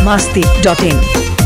biharmasti.in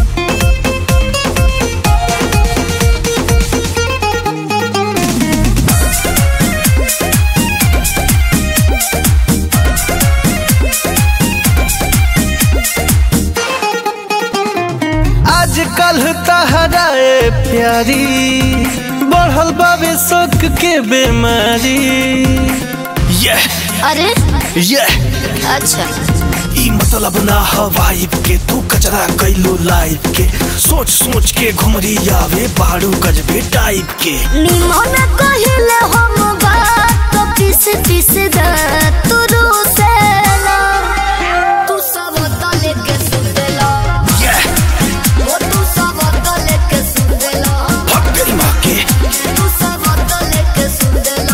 आजकल तहराए प्यारी बढ़ल बाबे शौक के बीमारी ये अरे ये अच्छा ई मतलब ना हवाइब के तू कचरा कैलो लाइफ के सोच सोच के घुमरी आवे बाड़ू गजबे टाइप के निमन कहिले हम बात तो पीस पीस दा तू रूसेला तू सब तले के सुतेला ये ओ तू सब तले के सुतेला भग तेरी माँ के तू सब तले के सुतेला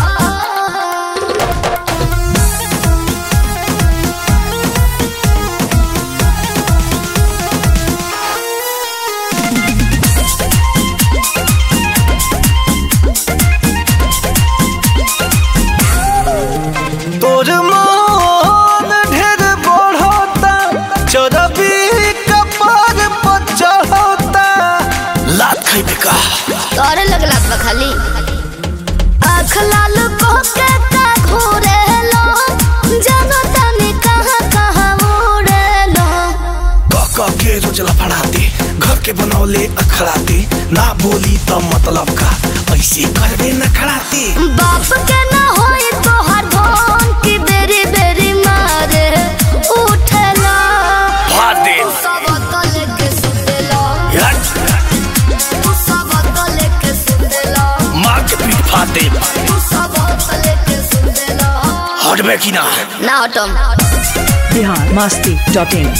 तोर मन ढेर बढ़ता चरबी कपार पर चढ़ता लात खैबे का तोरे लगला बा खाली आँख लाल को के का घोरे लो जानो तनी कहाँ कहाँ उड़े लो कह के रोजला फड़ाते घर के बनौले अखड़ाते ना बोली तो मतलब का ऐसे करबे न खड़ाते बाप के ना होई तो हर धन की बेरी बेरी मारे उठेला फाड़ दे तू सब तले के सुतेला हट, तू सब तले के सुतेला मार के पीठ फाड़ दे तू सब तले के सुतेला हटबे की ना ना हटम biharmasti.in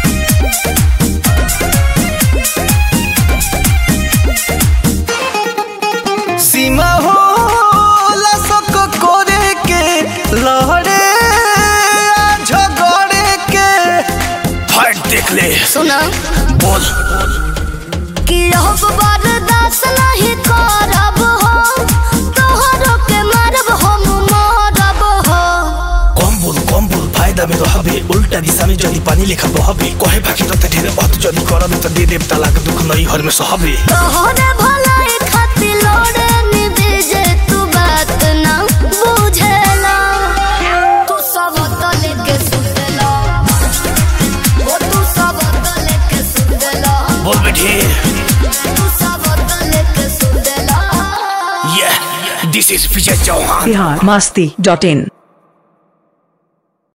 सीमा हो लसक करे के लहरे आ झगड़े के फाइट देख ले सुना बोल कि अब बर्दाश्त नहीं करब हो तोहरो के मारब हम मारब हो कम बोल कम बोल फायदा में रहबे उल्टा दिशा में जदी पानी लेखा बहबे कहे बाकी तो ढेर अत जदी करबे तो दे देव तलाक दुख नहीं हर में सहबे तोहरे भलाई खातिर लोड़े निबेजे तू बात ना बुझेला तू सब तले के सुतेला ओ तू सब तले के सुतेला बोल बेटे तू सब तले के सुतेला ये दिस इज विजय चौहान biharmasti.in